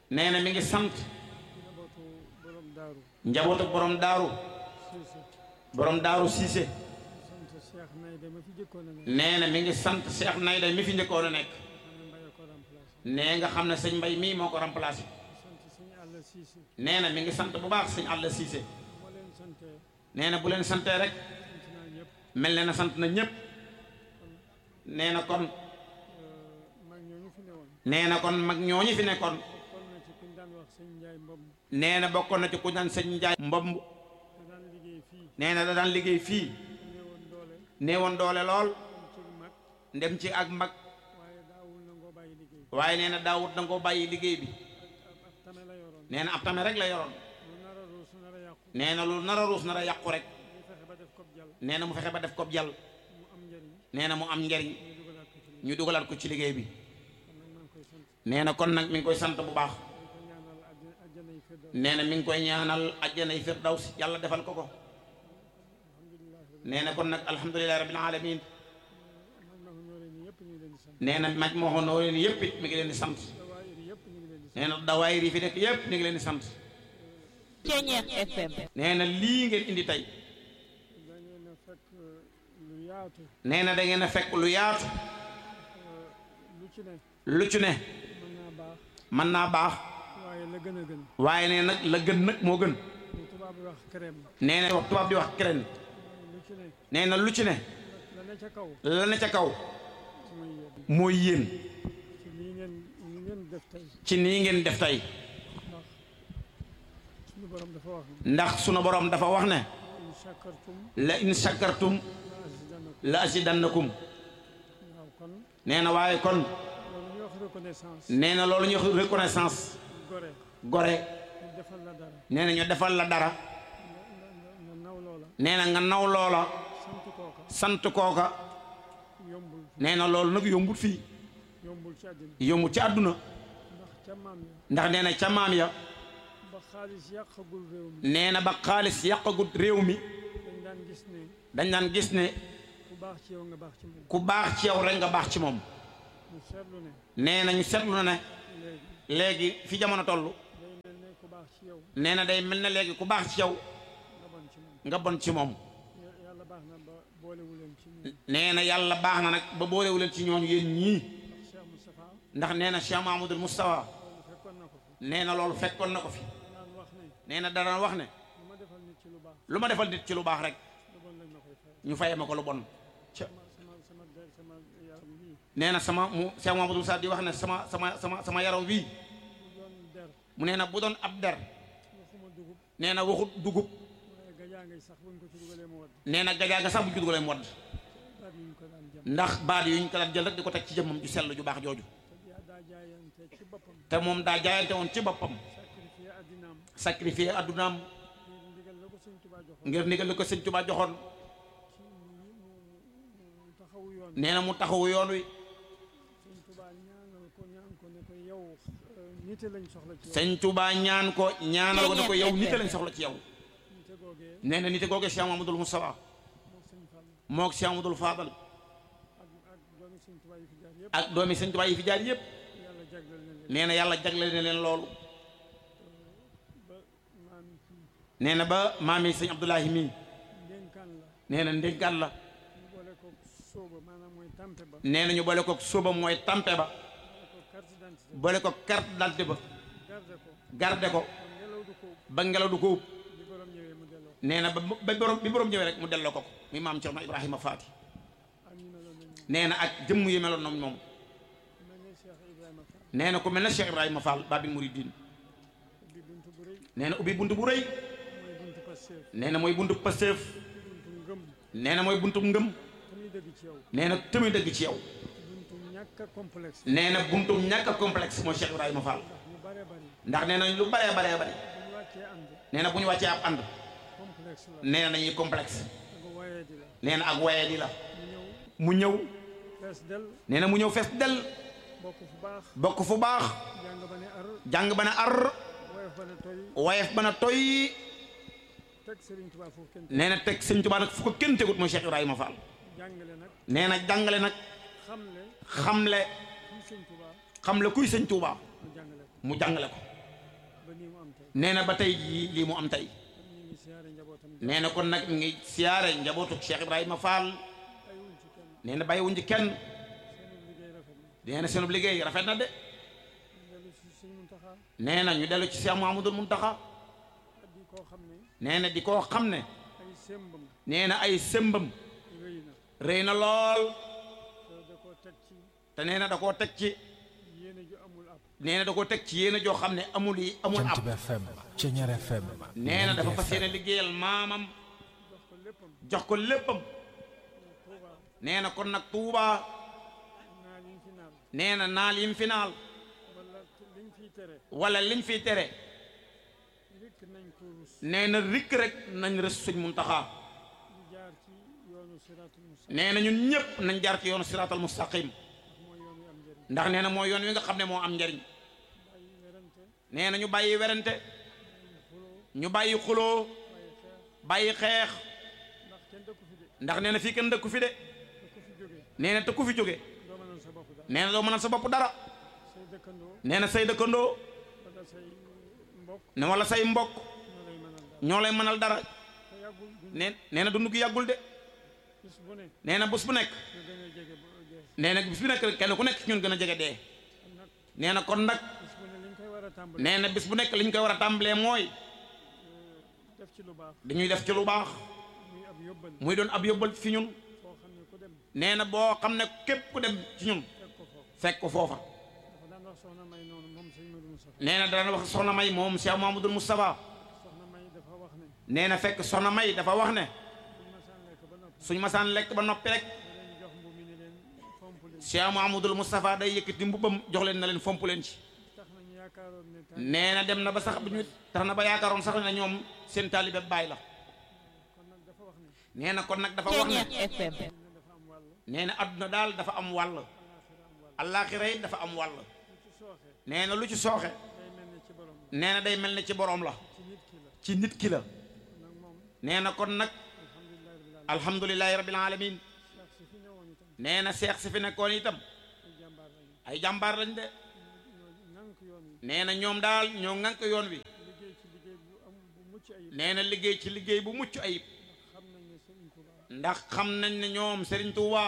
nee na mi ngi sant njabootu borom daaru njabootu borom daaru Siise borom daaru Siise sant Cheikh Nayde ma fi jëkkoon a nekk nee na mi ngi sant Cheikh Nayda mi fi njëkkoon a nekk xanaa Mbaye ko remplacé nee nga xam ne sëñ Mbay mii moo ko remplacé sant sëñ Alla Siise nee na mi ngi sant bu baax sëñ Alla Siise moo leen santee nee na bu leen santee rek sant naa ñëpp mel na na sant na ñépp nee na kon mag ñooñu fi newoon nee na kon mag ñooñu fi nekkoon kon na ci kuñ daan wax sëñ Njaay Mbom nee na bokkoon na ci ku naan sëñ Njaay mbomb da daan liggéey fii nee na da daan liggéey fii néewoon doole néewoon doole lool am ci mag ndem ci ak mag waaye daawul nangoo bàyyi liggéey waaye nee na daawut da ngoo bàyyi liggéey bi ab ab tame la yoroon nee na ab tame rek la yoroon lu nar a ruus nar a yàqu nee na lu nar a ruus nar a yàqu rek ñu fexe ba def ko jàll nee na mu fexe ba def ko jàll mu am njëriñ nee na mu am njariñ ñu dugalaat ko ci liggéey ñu dugalaat ko ci liggéey bi kon nag maa ngi koy sant nee na kon nag mi ngi koy sant bu baax di ko ñaanal àjj àjjana yi firdaws nee na mi ngi koy ñaanal àjjanay firdaws yàlla defal ko ko nee na kon nag alhamdulilahi rabbil alamin man ma ñoo leen yëpp ñu ngi leen di sant nee na maj moo xonoo leen yëpp it mi ngi leen di sant dawaayir yëpp ñu ngi leen di sant nee na dawaayir yi fi nekk yëpp mi ngi leen di sant Ceñeex FM nee na lii ngeen indi tey da ngeen a fekk lu yaatu nee na da ngeen a fekk lu yaatu lu ci ne lu ci ne mën naa baax mën naa baax waaye la gën a gën waaye nee nag la gën nag moo gën lu tubaab bi wax crème nee na wax tubaab di wax keneen lu ci ne nee na lu ci ne la ne ca kaw la ne ca kaw mooy yéen mooy yéen ci lii ngeen li ngeen def tey ci nii ngeen def tey ndax suñu borom dafa wax ne ndax sunu borom dafa wax ne in shakartum la in shakartum la azidannakum la azidannakum waaw kon nee na waaye kon loolu ñuy wax reconnaissance nee na loolu ñuy wax reconnaissance gore gore ñu defal la dara nee na ñu defal la dara nga nga nga naw loola nee na nga naw loola sant kooka sant kooka yombul nee na loolu nag yombul fii yombul ci àddina yombul ci àdduna ndax ca maam ya ndax nee na ca maam ya ba xaalis yàqagul réew mi nee na ba xaalis yàqagut réew mi dañ daan gis ne dañ daan gis ne ku baax ci yow nga baax ci moom ku baax ci yow rek nga baax ci moom ñu seetlu ne nee na ñu seetlu na ne léegi léegi fi jamono toll day mel ne ku baax ci yow nee na day mel ne léegi ku baax ci yow nga bon ci moom nga bon ci moom Ya- yàlla baax na ba boolewu leen ci ñun nee na yàlla baax na nag ba boolewu leen ci ñooñu yéen ñii ndax Cheikh Moustapha ndax nee na Cheikh Mahamadoul Moustapha loolu fekkoon na ko fi nee na loolu fekkoon na ko fi naan wax ne nee na dana wax ne lu ma defal nit ci lu baax lu ma defal nit ci lu baax rek lu bon lañ ma koy fay ñu fayee ma ko lu bon ca sama sama sama der sama yaram bii nee na sama mu Cheikh Mahamadoul Moustapha di wax ne sama sama sama sama yaram wii bu doon der mu nee na bu doon ab der waxuma dugub nee na waxut dugub waaye gajaa ngay sax buñ ko ci dugalee mu wadd nee na gajaa nga sax bu judugalee mu wadd baat yi ñu ko daan jëm ndax baat yu ñu ko daan jël rek di ko teg ci jëmmam ju sell ju baax jooju te yaa daa jaayante ci boppam te moom daa jaayante woon ci boppam sacrifié addinaam sacrifier addunaam ngir ndigal la ko sëñ Tuubaa joxoon ngir ndigal li ko sëñ Tuubaa joxoon ci mu mu taxawu yoon nee na mu taxawu yoon wi sëñ Tuubaa ñaanal ko ñaan ko ne ko yow euh, nite lañ soxla ci yow sëñ Tuubaa ñaan ko ñaanal ko ne ko yow nite lañ soxla ci yow nite googee nee na nite googe Cheikh Mamadou Moustapha moo sëñ Fall moog Cheikh Mamadou Fadal ak ak doomi sëñ Tuubaa yi fi jaar yëpp ak doomi sëñ Tuubaa yi fi jaar yépp yàlla jagleel na leen nee na yàlla jagleel na leen loolu ba maam kii nee na ba maami sëñ Abdoulahi mii ndénkaan la nee na ndénkaan la ñu boole ko sóoba maanaam mooy tampe ba nee na ñu boole ko sóoba mooy tampe ba boole ko carte d'identité boole ko carte d'identité ba garde ko garde ko kon ngelaw du ko ba ngelaw du ko ub bi borom ñëwee mu delloo nee na ba ba borom bi borom ñëwee rek mu delloo ko ko muy maam Cerno Ibrahima Faati ak ñu meloon na ñoom nee na ak jëmm yu meloon noonu moom mel ne Cheikh Ibrahima Fall nee na ku mel ne Cheikh Ibrahima Fall Babil Mouridine ubbi buntu bu rëy nee na ubbi buntu bu rëy mooy buntu Pastef nee na mooy buntu Pastef buntu ngëm nee na mooy buntu ngëm te muy dëgg ci yow nee na tëmi dëgg ci yow buntu ñàkk a complexe nee na buntu ñàkk a complexe mooy Cheikh Ibrahima Fall ndax ñu bare bari ndax nee na lu baree baree bari bu ñu wàccee ànd nee na bu ñu wàccee ab ànd complexe la nee na dañuy complexe ak waaye di la nee na ak waye di la ñu ñëw mu ñëw fees del nee na mu ñëw fees del bokk fu baax bokk fu baax jàng ba ne ar jàng ba na ar woyof ba ne toy wayef ba na toy teg Serigne Touba foofu kenn nee na teg sëñ Tuubaa nag fu ko kenn tegut mooy Cheikh Ibrahima Fall jàngale nag nee na jàngale nag xamle xamle kii Serigne Touba xamle kuy sëñ Tuubaa mu jàngale ko mu jàngale ko ba nii mu am tey nee na ba tey jii lii mu am tey kon ñu ngi siyaare njabootam nee na kon nag mi ngi siyaare njabootu Cheikh Ibrahima Fall bàyyiwuñ ci kenn nee na bàyyiwuñ ci kenn seen liggéey rafet na nee na seenub liggéey rafet na de ñu dellu si suñ Muntaxa nee na ñu dellu ci Cheikh Mouhamadoul Mountakha at di koo xam ne nee na di koo xam ne ay sémbam nee na ay sëmbam rëy na rëy na lool te da koo teg ci te nee na da koo teg ci yéene ju amul ab nee na da koo teg ci yéen joo xam ne amul yi amul Jant ab bi FM Ceñeer FM nee na dafa Lergui fas FM. yéene liggéeyal maamam jox ko léppam jox ko léppam Tuuba nee na kon nag Touba naa liñ fi naan nee na naal yim fi naal wala liñ fiy tere wala liñ fiy tere rikk nañ ko rus nee na rikk rek nañ rës suñ Muntaxa ñu jaar ci yoonu siraatul mustaqim nee na ñun ñëpp nañ jaar ci yoonu siraatal mustaqim mooy yoon wi am njëriñ ndax nee na mooy yoon wi nga xam ne moo am njariñ bàyyi werante nee na ñu bàyyi werante xuloo ñu bàyyi xuloo bàyyi xeex bàyyi xeex ndax kenn dëkku fi de ndax nee na fii kenn dëkku fi de te ku fi jóge nee na te ku fi jóge doo mënal sa bopp daal nee na doo mënal sa bopp dara say dëkkandoo nee na say dëkkandoo wala say mbokk ne wala say mbokk ñoo lay mënal daal ñoo lay mënal dara te yàggul du nee nee na dund gi yàggul de bis bu ne nee na bés bu nekk nga gën a jege ba dee nee na bis bu nekk kenn ku nekk ci ñun gën a jege dee kon nag nee na kon nag bis bu ne liñ koy war a tàmbali nee na bis bu nekk li ñu koy war a tàmbalee mooy def ci lu baax dañuy def ci lu baax muy ab yóbbal muy doon ab yóbbal fi ñun foo xam ne ku dem nee na boo xam ne képp ku dem ci ñun fekk ko foofu fekk ko foofa dafa daan wax soxna may noonu moom sëñ Modou Moustapha nee na dana wax soxna may moom Cheikh Mamadou Moustapha soxna may dafa wax ne nee na fekk soxna may dafa wax ne buñ masaan lekk ba noppi suñ masaan lekk ba noppi rek da leen jox mbu mi ne leen fomp leen Cheikh Mamadou Moustapha day yëkkati mbubbam jox leen na leen fomp leen ci tax na ñu yaakaaroon ne tànk nee na dem na ba sax bu ñu tax na ba yaakaaroon sax ne ñoom seen taalibe baay la kon nag dafa wax ne nee na kon nag dafa wax ne Ceñeer FM ne dafa am wàll nee na adduna daal dafa am wàll allaaxira yi dafa am wàll lu ci sooxe nee na lu ci sooxe day mel ne ci borom la nee na day mel ne ci boroom la ci nit ki la ci nit ki la nag moom nee na kon nag alhamdulilah rabbil alamin alhamdulilahi rabbil alamin Cheikh si fi ñëwoon itam nee na seex si fi nekkoon itam ay jàmbaar lañu ay jàmbaar lañ de ñoo nank yoon wi nee na ñoom daal ñoo ŋànk yoon wi liggéey ci liggéey bu am bu mucc ayib nee na liggéey ci liggéey bu mucc ayib xam nañ ne Sëriñ Tuubaa ndax xam nañ ne ñoom Serigne Touba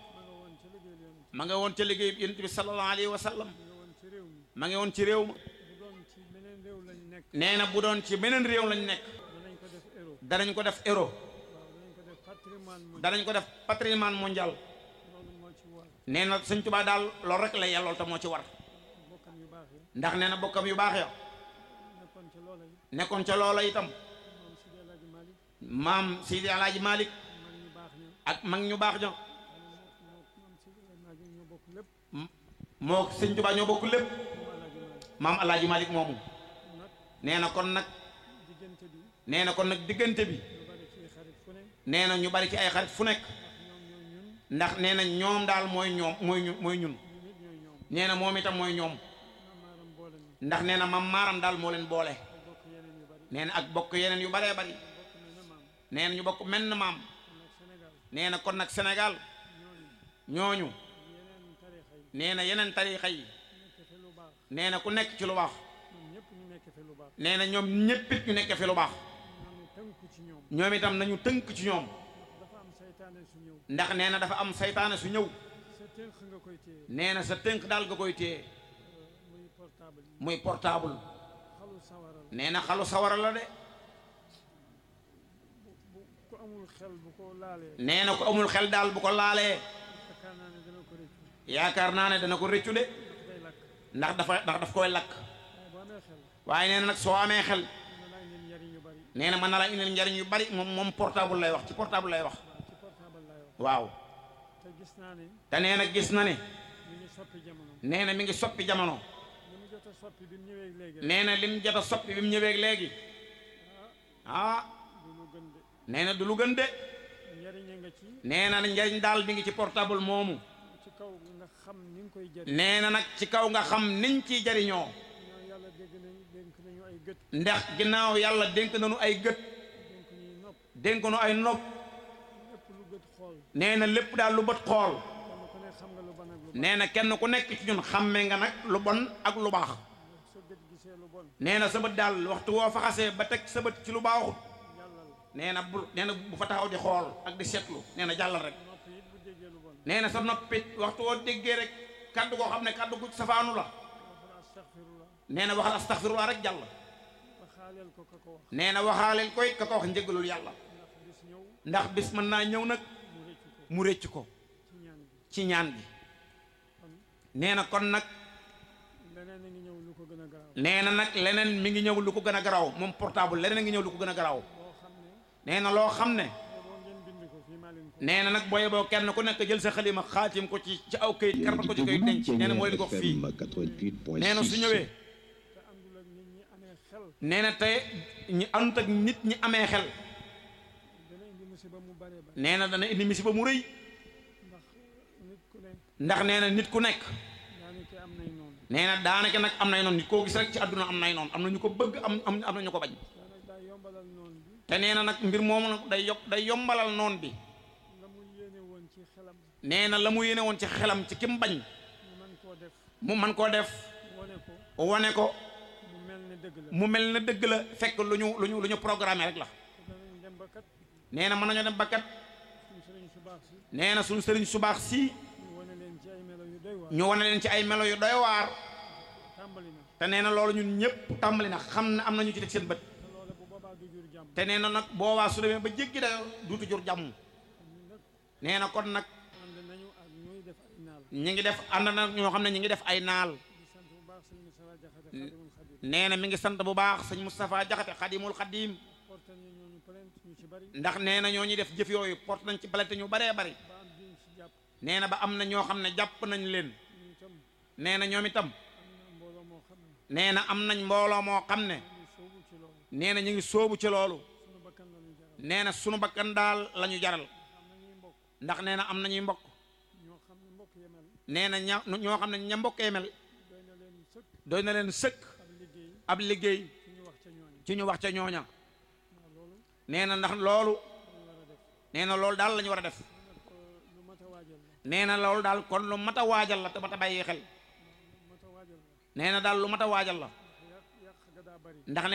ma nga woon ca liggéey yoon ma nga woon ca liggéey yonent bi sallallahu alayhi wa sallam ma nga woon ci réew mi ma nga woon ci réew ma bu doon ci meneen réew lañ nekk nee na bu doon ci beneen réew lañ nekk danañ ko def héros danañ ko def héros waaw danañ ko def patrimoine mo danañ ko def patrimoine mondial loolu moo ci war nee na Sëñ Touba daal loolu rek la yellool te moo ci war bokkam yu baax yi ndax nee na bokkam yu baax ya nekkoon ca loola yi nekkoon ca loola itam moom Sidi Alaaji Malick maam Sidi Alaaji Malik mag ñu baax ña ak mag ñu baax ña moo moom Sidi Alaaji ñoo bokk lépp moo Sëñ Touba ñoo bokk lépp moom Alaaji Malick maam Alaaji Malik moomu nag nee na kon nag diggante bi nee na kon nag diggante bi lu bari ci xarit fu ne nee na ñu bari ci ay xarit fu nekk ndax ñoom ñoo ñun ndax nee na ñoom daal mooy ñoom mooy ñu mooy ñun ñu nit ñooy ñoom nee na moom itam mooy ñoom maamaaram boole ni ndax nee na mam maaram daal moo leen boole ay bokk yeneen yu bari nee na ak bokk yeneen yu baree bari bokk mel na maam nee na ñu bokk menn maam kon nag Sénégal nee na kon nag Sénégal ñooñu ñooñu yeneen tarixa yi nee na yeneen tarixa yi nekk fi lu baax nee na ku nekk ci lu baax ñoom ñëpp ñu nekk fi lu baax nee na ñoom ñéppit ñu nekk fi lu baax nanu tënku ci ñoom ñoom itam nañu tënk ci ñoom dafa am saytaane su ñëw ndax nee na dafa am saytaane su ñëw sa tënk nga koy téye nee na sa tënk daal nga koy téye muy portable yi muy portable xalu sawara la nee na xalu sawara la de bu bu ku amul xel bu ko laalee nee na ko amul xel daal bu ko laalee yaakaar naa ne dana ko rëccu yaakaar naa ne dana ko rëccu de ndax day lakk ndax dafa ndax daf koy lakk waaye boo amee xel waaye nee na nag soo amee xel dina laa indil njariñ yu bari nee na mën na la indil njariñ yu bari moom moom portable lay wax ci portable lay wax waaw ci portable laay wax waaw te gis naa ne te nee na gis na ne mi ngi soppi jamono nee na mi ngi soppi jamono li mu jot a soppi bi mu ñëwee léegi rek nee na lim jot a soppi bi mu ñëwee léegi ah du lu gën de nee na du lu gën de njariñ a nga ci nee na njariñ daal mi ngi ci portable moomu ci kaw nga xam ni nga koy jëriñ nee na nag ci kaw nga xam niñ ciy jariñoo ñoo yàlla dégg nañu dénk nañu ay gët ndax ginnaaw yàlla dénk nañu ay gët dénk ñuy nopp dénk nu ay nopp lépp lu gët xool nee na lépp daal lu bët xool kenn ku ne xam nga lu ban ak lu baax nee na kenn ku nekk ci ñun xàmme nga nag lu bon ak lu baax sa gët gis gisee lu bon nee na sa bët daal waxtu woo fa xasee ba teg sa bët ci lu baaxut jàllal nee na bu nee na bu fa taxaw di xool ak di seetlu nee na jàllal rek nopp it bu déggee lu bon nee na sa noppit waxtu woo déggee rek kaddu koo xam ne kaddu gu safaanu la waxal astaghfirullah nee na waxal astaxfirullah rek jàll ba xaaleel ko ka ko wax nee na waxaaleel koy ka ko wax njëgalul yàlla ndax bis ñëw ndax bis mën naa ñëw nag mu rëccu ko mu récc ko ci ñaan bi ci ñaan gi kon nee na kon nag leneen a ngi ñëw lu ko gën a garaaw nee na nag leneen mi ngi ñëw lu ko gën a garaaw moom portable leneen a ngi ñëw lu ko gën a garaaw boo xam ne nee na loo xam ne boo ngeen bind ko fii maa leen ko nee na nag booye boo kenn ku nekk jël sa xalima xaatim ko ci ci aw kayit karbat ko ci kayit denc nee na moo leen ko wax fii nee na su ñëwee te àndul ak nit ñi amee xel nee na tey ñi àndut ak nit ñi amee xel dana indi musiba mu bare bare nee na dana indi misiba mu rëy ndax nit ku ne ndax nee na nit ku nekk daanaka am nay noonu nee na daanaka nag am nay noonu nit koo gis rek ci àdduna am nay noonu am na ñu ko bëgg am am am na ñu ko bañ daanaka daa yombalal noonu bi te nee na nag mbir moomu nag day yokk day yombalal noon bi la mu yéene woon ci xelam nee na la mu yéene woon ci xelam ci kim bañ mu mën koo def mu man koo def wane ko wane ko mu mel ne dëgg la mu mel na dëgg la fekk lu ñu lu ñu lu ñu programmé rek la te danañ dem ba kat nee na mën nañoo dem ba kat suñu sëriñ su baax si nee na suñu sëriñ su baax si ñu wane leen ci ay melo yu doy waar ñu wane leen ci ay melo yu doy waar tàmbali na te nee na loolu ñun ñëpp tàmbali na xam ne am na ñu ci teg seen bët te loola bu boobaa du jur jàmm te nee na nag boobaa su demee ba jéggi dayoo duutu jur jàmm kon ñun nag nee na kon nag ànd nañu ak ñuy def ay naal ñi ngi def ànd na ñoo xam ne ñi ngi def ay naal di sant bu baax sëñ Moussa Jaxate Xadimul Xadim nee na mi ngi sant bu baax sëñ Moustapha Jaxate xadimul xadim portal ñu ñooñu plainte ñu ci bari ndax nee na ñoo ñuy def jëf yooyu porte nañ ci balete ñu baree bari ba am diñ ci jàpp nee na ba am na ñoo xam ne jàpp nañ leen ñu itam nee na ñoom itam am na mbooloo moo xam ne nee na am nañ mbooloo moo xam ne ñu soobu ci loolu nee na ñu ngi sóobu ci loolu suñu bakkan la ñu jaral nee na sunu bakkan daal la ñu jaral am na ñuy mbokk ndax nee na am nañuy mbokk ñoo xam ne mbokk yemel nee na ña ñoo xam ne ña mbokkee mel doy na leen sëkk doy na leen sëkk ab liggéey ab liggéey ci ñu wax ca ñooñu ci ñu wax ca ñooña waaw loolu nee na ndax loolu lañu war a def nee na loolu daal la ñu war a def nag ko lu mat a waajal la nee na loolu daal kon lu mat a waajal la te mat a bàyyi xel lu mat a waajal la nee na daal lu mat a waajal la yàq yàq ga daa bari ndax